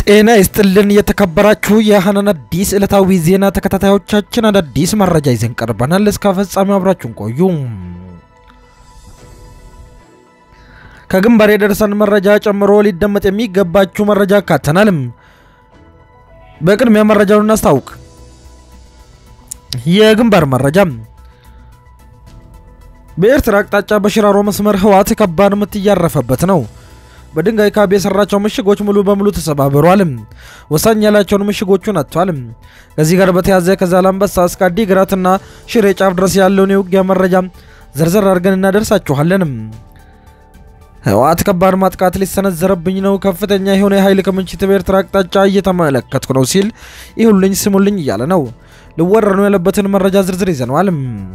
ጤና ይስጥልን የተከበራችሁ የሀናን አዲስ ዕለታዊ ዜና ተከታታዮቻችን አዳዲስ መረጃ ይዘን ቀርበናል። እስከ ፍጻሜው አብራችሁን ቆዩ። ከግንባር የደረሰን መረጃ ጨምሮ ሊደመጥ የሚገባችሁ መረጃ አካተናልም። በቅድሚያ መረጃውን እናስታውቅ። የግንባር መረጃ በኤርትራ አቅጣጫ በሽራሮ መስመር ህወሓት ከባድ ምት እያረፈበት ነው። በድንጋይ ካብ የሰራቸው ምሽጎች ሙሉ በሙሉ ተሰባብሯል። ወሳኝ ያላቸውን ምሽጎቹን አጥቷል። ከዚህ ጋር በተያዘ ከዛላምበሳ እስከ አዲግራትና ሽሬ ጫፍ ድረስ ያለውን የውጊያ መረጃ ዘርዘር አድርገን እናደርሳችኋለን። ህወሓት ከባድ ማጥቃት ሊሰነዘረብኝ ነው፣ ከፍተኛ የሆነ የኃይል ክምችት በኤርትራ አቅጣጫ እየተመለከትኩ ነው ሲል ይሁልኝ ስሙልኝ እያለ ነው። ሊወረር ነው ያለበትን መረጃ ዝርዝር ይዘነዋል።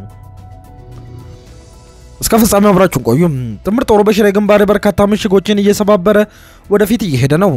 እስከ ፍጻሜው አብራችሁን ቆዩ። ጥምር ጦሩ በሽሬ ግንባር በርካታ ምሽጎችን እየሰባበረ ወደፊት እየሄደ ነው።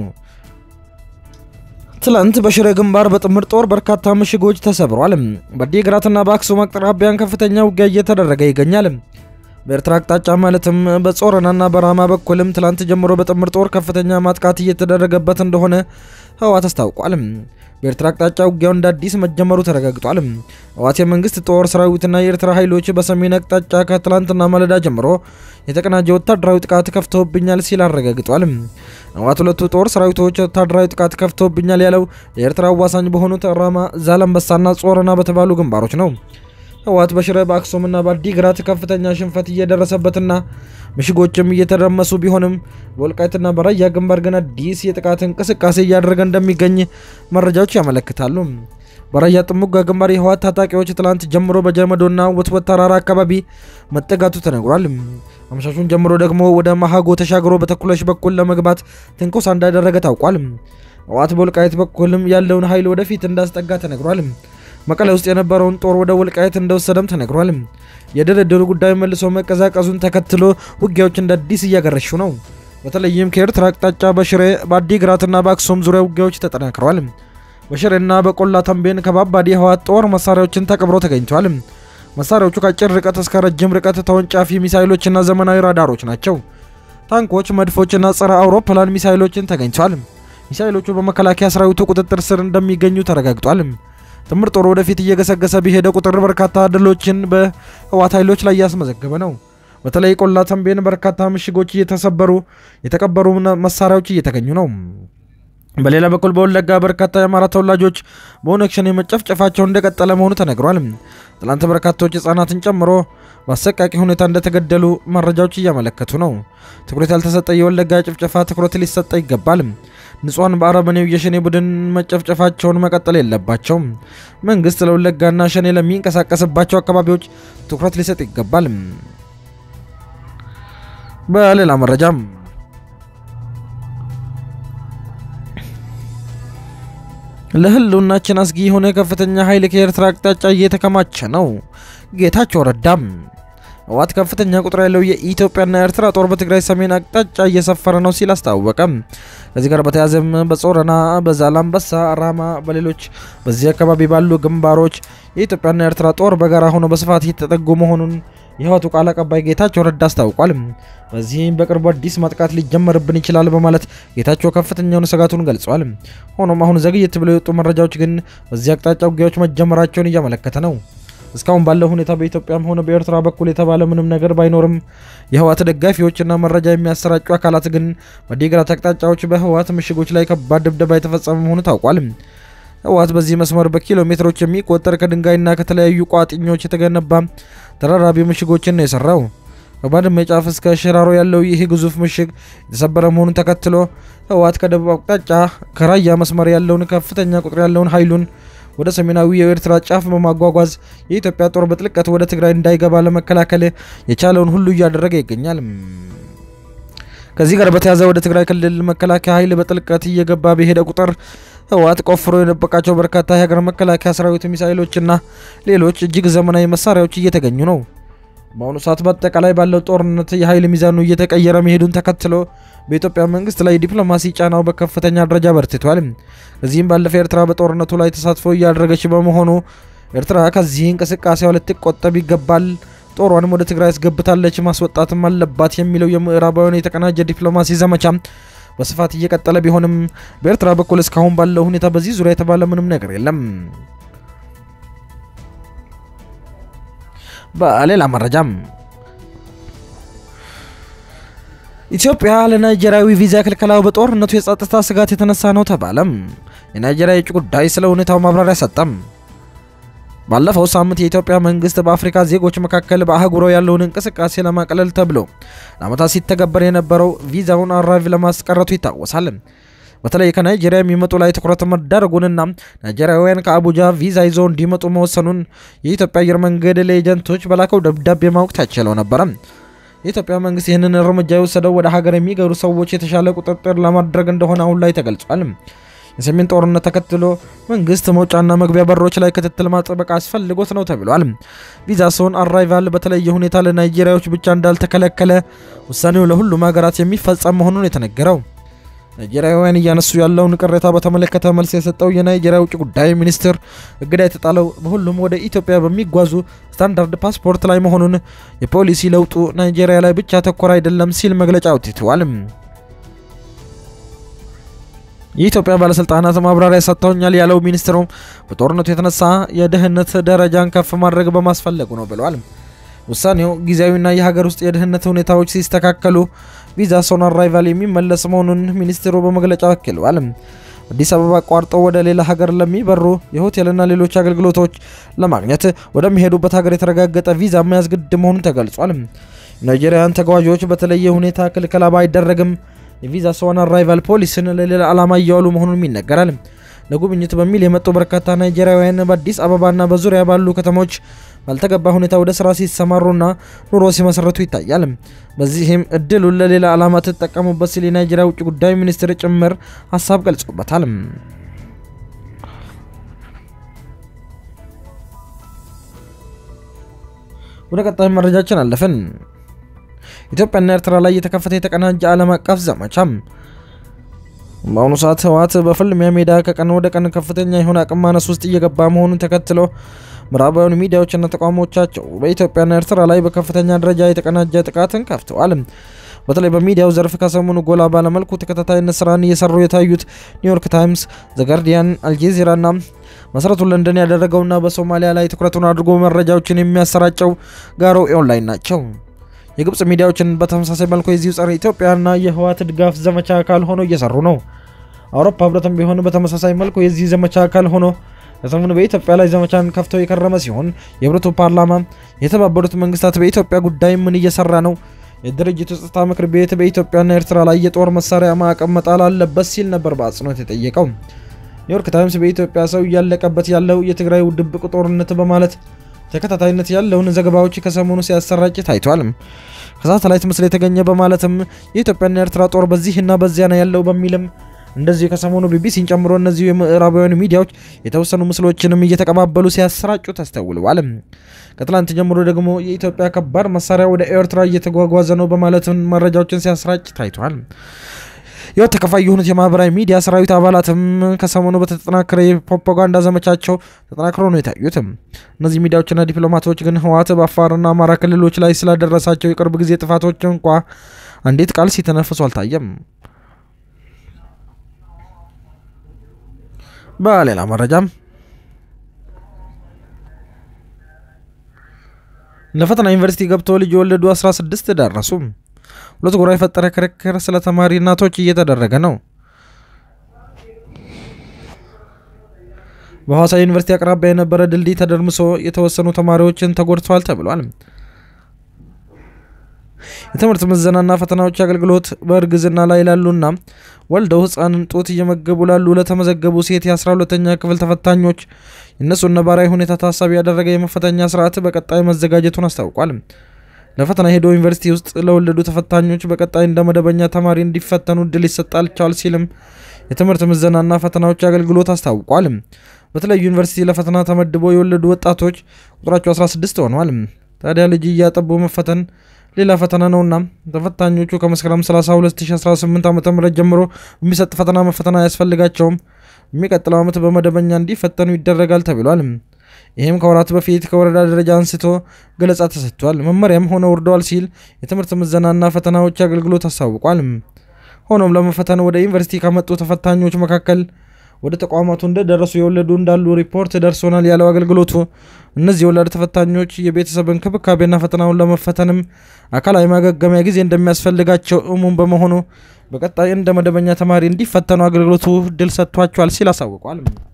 ትላንት በሽሬ ግንባር በጥምር ጦር በርካታ ምሽጎች ተሰብሯል። በዲግራትና በአክሱም አቅራቢያን ከፍተኛ ውጊያ እየተደረገ ይገኛል። በኤርትራ አቅጣጫ ማለትም በጾረናና በራማ በኩልም ትላንት ጀምሮ በጥምር ጦር ከፍተኛ ማጥቃት እየተደረገበት እንደሆነ ህወሓት አስታውቋል። በኤርትራ አቅጣጫ ውጊያው እንደ አዲስ መጀመሩ ተረጋግጧል። ህወሓት የመንግስት ጦር ሰራዊትና የኤርትራ ኃይሎች በሰሜን አቅጣጫ ከትላንትና ማለዳ ጀምሮ የተቀናጀ ወታደራዊ ጥቃት ከፍተውብኛል ሲል አረጋግጧል። ህወሓት ሁለቱ ጦር ሰራዊቶች ወታደራዊ ጥቃት ከፍተውብኛል ያለው የኤርትራ አዋሳኝ በሆኑት ራማ፣ ዛላምበሳና ጾረና በተባሉ ግንባሮች ነው። ህወሓት በሽረ በአክሱምና በአዲግራት ከፍተኛ ሽንፈት እየደረሰበትና ምሽጎችም እየተደመሱ ቢሆንም በወልቃይትና በራያ ግንባር ግን አዲስ የጥቃት እንቅስቃሴ እያደረገ እንደሚገኝ መረጃዎች ያመለክታሉ። በራያ ጥሙጋ ግንባር የህወሓት ታጣቂዎች ትላንት ጀምሮ በጀመዶና ወትወት ተራራ አካባቢ መጠጋቱ ተነግሯል። አመሻሹን ጀምሮ ደግሞ ወደ ማሃጎ ተሻግሮ በተኩለሽ በኩል ለመግባት ትንኮሳ እንዳደረገ ታውቋል። ህወሓት በወልቃይት በኩልም ያለውን ኃይል ወደፊት እንዳስጠጋ ተነግሯል። መቀሌ ውስጥ የነበረውን ጦር ወደ ወልቃይት እንደወሰደም ተነግሯል። የድርድሩ ጉዳይ መልሶ መቀዛቀዙን ተከትሎ ውጊያዎች እንደ አዲስ እያገረሹ ነው። በተለይም ከኤርትራ አቅጣጫ በሽሬ በአዲግራትና በአክሱም ዙሪያ ውጊያዎች ተጠናክረዋል። በሽሬና በቆላ ተንቤን ከባባድ የህወሓት ጦር መሳሪያዎችን ተቀብረው ተገኝተዋል። መሳሪያዎቹ ከአጭር ርቀት እስከ ረጅም ርቀት ተወንጫፊ ሚሳይሎችና ዘመናዊ ራዳሮች ናቸው። ታንኮች፣ መድፎችና ጸረ አውሮፕላን ሚሳይሎችን ተገኝተዋል። ሚሳይሎቹ በመከላከያ ሰራዊቱ ቁጥጥር ስር እንደሚገኙ ተረጋግጧል። ጥምር ጦር ወደፊት እየገሰገሰ በሄደ ቁጥር በርካታ ድሎችን በህወሓት ኃይሎች ላይ እያስመዘገበ ነው። በተለይ ቆላ ተንቤን በርካታ ምሽጎች እየተሰበሩ የተቀበሩ መሳሪያዎች እየተገኙ ነው። በሌላ በኩል በወለጋ በርካታ የአማራ ተወላጆች በኦነግ ሸኔ መጨፍጨፋቸው እንደቀጠለ መሆኑ ተነግሯል። ትላንት በርካታዎች ህጻናትን ጨምሮ በአሰቃቂ ሁኔታ እንደተገደሉ መረጃዎች እያመለከቱ ነው። ትኩረት ያልተሰጠ የወለጋ ጭፍጨፋ ትኩረት ሊሰጠ ይገባል። ንጹሐን በአረመኔው የሸኔ ቡድን መጨፍጨፋቸውን መቀጠል የለባቸውም። መንግስት ለወለጋና ሸኔ ለሚንቀሳቀስባቸው አካባቢዎች ትኩረት ሊሰጥ ይገባል። በሌላ መረጃም ለህልውናችን አስጊ የሆነ ከፍተኛ ኃይል ከኤርትራ አቅጣጫ እየተከማቸ ነው። ጌታቸው ረዳም ህወሓት ከፍተኛ ቁጥር ያለው የኢትዮጵያና ኤርትራ ጦር በትግራይ ሰሜን አቅጣጫ እየሰፈረ ነው ሲል አስታወቀም። ከዚህ ጋር በተያያዘም በጾረና፣ በዛላምበሳ፣ ራማ፣ በሌሎች በዚህ አካባቢ ባሉ ግንባሮች የኢትዮጵያና ኤርትራ ጦር በጋራ ሆኖ በስፋት እየተጠጉ መሆኑን የህወሓቱ ቃል አቀባይ ጌታቸው ረዳ አስታውቋል። በዚህም በቅርቡ አዲስ ማጥቃት ሊጀመርብን ይችላል በማለት ጌታቸው ከፍተኛውን ስጋቱን ገልጿል። ሆኖም አሁን ዘግየት ብለው የወጡ መረጃዎች ግን በዚህ አቅጣጫ ውጊያዎች መጀመራቸውን እያመለከተ ነው። እስካሁን ባለው ሁኔታ በኢትዮጵያም ሆነ በኤርትራ በኩል የተባለ ምንም ነገር ባይኖርም የህወሓት ደጋፊዎችና መረጃ የሚያሰራጩ አካላት ግን በዲግራት አቅጣጫዎች በህወሓት ምሽጎች ላይ ከባድ ድብደባ የተፈጸመ መሆኑ ታውቋል። ህወሓት በዚህ መስመር በኪሎ ሜትሮች የሚቆጠር ከድንጋይና ከተለያዩ ቋጥኞች የተገነባ ተራራቢ ምሽጎችን ነው የሰራው። ከባድመ ጫፍ እስከ ሽራሮ ያለው ይህ ግዙፍ ምሽግ የተሰበረ መሆኑን ተከትሎ ህወሓት ከደቡብ አቅጣጫ ከራያ መስመር ያለውን ከፍተኛ ቁጥር ያለውን ኃይሉን ወደ ሰሜናዊ የኤርትራ ጫፍ በማጓጓዝ የኢትዮጵያ ጦር በጥልቀት ወደ ትግራይ እንዳይገባ ለመከላከል የቻለውን ሁሉ እያደረገ ይገኛል። ከዚህ ጋር በተያያዘ ወደ ትግራይ ክልል መከላከያ ኃይል በጥልቀት እየገባ በሄደ ቁጥር ህወሓት ቆፍሮ የደበቃቸው በርካታ የሀገር መከላከያ ሰራዊት ሚሳይሎችና ሌሎች እጅግ ዘመናዊ መሳሪያዎች እየተገኙ ነው። በአሁኑ ሰዓት በአጠቃላይ ባለው ጦርነት የኃይል ሚዛኑ እየተቀየረ መሄዱን ተከትሎ በኢትዮጵያ መንግስት ላይ ዲፕሎማሲ ጫናው በከፍተኛ ደረጃ በርትቷል። ከዚህም ባለፈ ኤርትራ በጦርነቱ ላይ ተሳትፎ እያደረገች በመሆኑ ኤርትራ ከዚህ እንቅስቃሴዋ ልትቆጠብ ይገባል፣ ጦሯንም ወደ ትግራይ አስገብታለች፣ ማስወጣትም አለባት የሚለው የምዕራባውያን የተቀናጀ ዲፕሎማሲ ዘመቻ በስፋት እየቀጠለ ቢሆንም በኤርትራ በኩል እስካሁን ባለው ሁኔታ በዚህ ዙሪያ የተባለ ምንም ነገር የለም። በሌላ መረጃም ኢትዮጵያ ለናይጄሪያዊ ቪዛ ክልከላው በጦርነቱ የጸጥታ ስጋት የተነሳ ነው ተባለም። የናይጄሪያ የውጭ ጉዳይ ስለ ሁኔታው ማብራሪያ ሰጠም። ባለፈው ሳምንት የኢትዮጵያ መንግስት በአፍሪካ ዜጎች መካከል በአህጉራዊ ያለውን እንቅስቃሴ ለማቅለል ተብሎ ለዓመታት ሲተገበር የነበረው ቪዛውን አራቪ ለማስቀረቱ ይታወሳል። በተለይ ከናይጄሪያ የሚመጡ ላይ ትኩረት መዳረጉንና ናይጄሪያውያን ከአቡጃ ቪዛ ይዘው እንዲመጡ መወሰኑን የኢትዮጵያ አየር መንገድ ለኤጀንቶች በላከው ደብዳቤ ማወቅ ተችለው ነበረ። የኢትዮጵያ መንግስት ይህንን እርምጃ የወሰደው ወደ ሀገር የሚገቡ ሰዎች የተሻለ ቁጥጥር ለማድረግ እንደሆነ አሁን ላይ ተገልጿል። የሰሜን ጦርነት ተከትሎ መንግስት መውጫና መግቢያ በሮች ላይ ክትትል ማጥበቅ አስፈልጎት ነው ተብሏል። ቪዛ ሰውን አራይቫል በተለየ ሁኔታ ለናይጄሪያዎች ብቻ እንዳልተከለከለ ውሳኔው ለሁሉም ሀገራት የሚፈጸም መሆኑን የተነገረው ናይጄሪያውያን እያነሱ ያለውን ቅሬታ በተመለከተ መልስ የሰጠው የናይጄሪያ ውጭ ጉዳይ ሚኒስትር እገዳ የተጣለው በሁሉም ወደ ኢትዮጵያ በሚጓዙ ስታንዳርድ ፓስፖርት ላይ መሆኑን፣ የፖሊሲ ለውጡ ናይጄሪያ ላይ ብቻ ተኮር አይደለም ሲል መግለጫ አውጥተዋል። የኢትዮጵያ ባለስልጣናት ማብራሪያ ሰጥተውኛል ያለው ሚኒስትሩ በጦርነቱ የተነሳ የደህንነት ደረጃን ከፍ ማድረግ በማስፈለጉ ነው ብለዋል። ውሳኔው ጊዜያዊና የሀገር ውስጥ የደህንነት ሁኔታዎች ሲስተካከሉ ቪዛ ሶን አራይቫል የሚመለስ መሆኑን ሚኒስትሩ በመግለጫ አክለዋል። አዲስ አበባ አቋርጠው ወደ ሌላ ሀገር ለሚበሩ የሆቴልና ሌሎች አገልግሎቶች ለማግኘት ወደሚሄዱበት ሀገር የተረጋገጠ ቪዛ መያዝ ግድ መሆኑን ተገልጿል። ናይጄሪያን ተጓዦች በተለየ ሁኔታ ክልከላ ባይደረግም የቪዛ ሶን አራይቫል ፖሊስን ለሌላ ዓላማ እያዋሉ መሆኑን ይነገራል። ለጉብኝት በሚል የመጡ በርካታ ናይጄሪያውያን በአዲስ አበባና በዙሪያ ባሉ ከተሞች ባልተገባ ሁኔታ ወደ ስራ ሲሰማሩና ኑሮ ሲመሰረቱ ይታያል። በዚህም እድሉን ለሌላ ዓላማ ትጠቀሙበት ሲል የናይጄሪያ ውጭ ጉዳይ ሚኒስትር ጭምር ሀሳብ ገልጾበታል። ወደ ቀጣይ መረጃችን አለፍን። ኢትዮጵያና ኤርትራ ላይ የተከፈተ የተቀናጀ ዓለም አቀፍ ዘመቻም በአሁኑ ሰዓት ህወሓት በፍልሚያ ሜዳ ከቀን ወደ ቀን ከፍተኛ የሆነ አቅም ማነስ ውስጥ እየገባ መሆኑን ተከትሎ ምዕራባውያን ሚዲያዎችና ተቋሞቻቸው በኢትዮጵያና ኤርትራ ላይ በከፍተኛ ደረጃ የተቀናጀ ጥቃትን ከፍተዋል። በተለይ በሚዲያው ዘርፍ ከሰሞኑ ጎላ ባለመልኩ ተከታታይነት ስራን እየሰሩ የታዩት ኒውዮርክ ታይምስ፣ ዘጋርዲያን፣ አልጄዚራና መሰረቱን ለንደን ያደረገውና በሶማሊያ ላይ ትኩረቱን አድርጎ መረጃዎችን የሚያሰራጨው ጋሮ ኦንላይን ናቸው። የግብጽ ሚዲያዎችን በተመሳሳይ መልኩ የዚሁ ጸረ ኢትዮጵያና የህወሓት ድጋፍ ዘመቻ አካል ሆኖ እየሰሩ ነው። አውሮፓ ህብረትም ቢሆን በተመሳሳይ መልኩ የዚህ ዘመቻ አካል ሆኖ ከሰሞኑ በኢትዮጵያ ላይ ዘመቻን ከፍተው የከረመ ሲሆን የህብረቱ ፓርላማ የተባበሩት መንግስታት በኢትዮጵያ ጉዳይ ምን እየሰራ ነው? የድርጅቱ ጸጥታ ምክር ቤት በኢትዮጵያና ኤርትራ ላይ የጦር መሳሪያ ማዕቀብ መጣል አለበት ሲል ነበር በአጽንኦት የጠየቀው። ኒውዮርክ ታይምስ በኢትዮጵያ ሰው እያለቀበት ያለው የትግራይ ድብቅ ጦርነት በማለት ተከታታይነት ያለውን ዘገባዎች ከሰሞኑ ሲያሰራጭ ታይቷል። ከሳተላይት ምስል የተገኘ በማለትም የኢትዮጵያና ኤርትራ ጦር በዚህና በዚያ ነው ያለው በሚልም እንደዚሁ ከሰሞኑ ቢቢሲን ጨምሮ እነዚሁ የምዕራባውያን ሚዲያዎች የተወሰኑ ምስሎችንም እየተቀባበሉ ሲያሰራጩ ተስተውለዋል። ከትላንት ጀምሮ ደግሞ የኢትዮጵያ ከባድ መሳሪያ ወደ ኤርትራ እየተጓጓዘ ነው በማለት መረጃዎችን ሲያሰራጭ ታይቷል። የወት ተከፋይ የሆኑት የማህበራዊ ሚዲያ ሰራዊት አባላትም ከሰሞኑ በተጠናከረ የፕሮፓጋንዳ ዘመቻቸው ተጠናክሮ ነው የታዩት። እነዚህ ሚዲያዎችና ዲፕሎማቶች ግን ህወሓት በአፋርና አማራ ክልሎች ላይ ስላደረሳቸው የቅርብ ጊዜ ጥፋቶች እንኳ አንዲት ቃል ሲተነፍሱ አልታየም። በሌላ መረጃም ለፈተና ዩኒቨርሲቲ ገብተው ልጅ የወለዱ 16 ደረሱ። ሁለት ጎራ የፈጠረ ክርክር ስለ ተማሪ እናቶች እየተደረገ ነው። በሐዋሳ ዩኒቨርሲቲ አቅራቢያ የነበረ ድልድይ ተደርምሶ የተወሰኑ ተማሪዎችን ተጎድተዋል ተብሏል። የትምህርት ምዘናና ፈተናዎች አገልግሎት በእርግዝና ላይ ላሉና ወልደው ህፃንን ጡት እየመገቡ ላሉ ለተመዘገቡ ሴት የ12ተኛ ክፍል ተፈታኞች የእነሱን ነባራዊ ሁኔታ ታሳቢ ያደረገ የመፈተኛ ስርዓት በቀጣይ መዘጋጀቱን አስታውቋል። ለፈተና ሄዶ ዩኒቨርሲቲ ውስጥ ለወለዱ ተፈታኞች በቀጣይ እንደ መደበኛ ተማሪ እንዲፈተኑ እድል ይሰጣቸዋል ሲልም የትምህርት ምዘናና ፈተናዎች አገልግሎት አስታውቋል። በተለያዩ ዩኒቨርሲቲ ለፈተና ተመድበው የወለዱ ወጣቶች ቁጥራቸው 16 ሆነዋል። ታዲያ ልጅ እያጠቡ መፈተን ሌላ ፈተና ነውና ተፈታኞቹ ከመስከረም 30 2018 ዓ ም ጀምሮ በሚሰጥ ፈተና መፈተን አያስፈልጋቸውም። የሚቀጥለው ዓመት በመደበኛ እንዲፈተኑ ይደረጋል ተብሏል። ይህም ከወራት በፊት ከወረዳ ደረጃ አንስቶ ገለጻ ተሰጥቷል። መመሪያም ሆነ ወርደዋል ሲል የትምህርት ምዘናና ፈተናዎች አገልግሎት አሳውቋል። ሆኖም ለመፈተን ወደ ዩኒቨርሲቲ ከመጡ ተፈታኞች መካከል ወደ ተቋማቱ እንደደረሱ የወለዱ እንዳሉ ሪፖርት ደርሶናል ያለው አገልግሎቱ እነዚህ የወላድ ተፈታኞች የቤተሰብ እንክብካቤና ፈተናውን ለመፈተንም አካላዊ ማገገሚያ ጊዜ እንደሚያስፈልጋቸው እሙን በመሆኑ በቀጣይ እንደ መደበኛ ተማሪ እንዲፈተኑ አገልግሎቱ እድል ሰጥቷቸዋል ሲል አሳውቋል።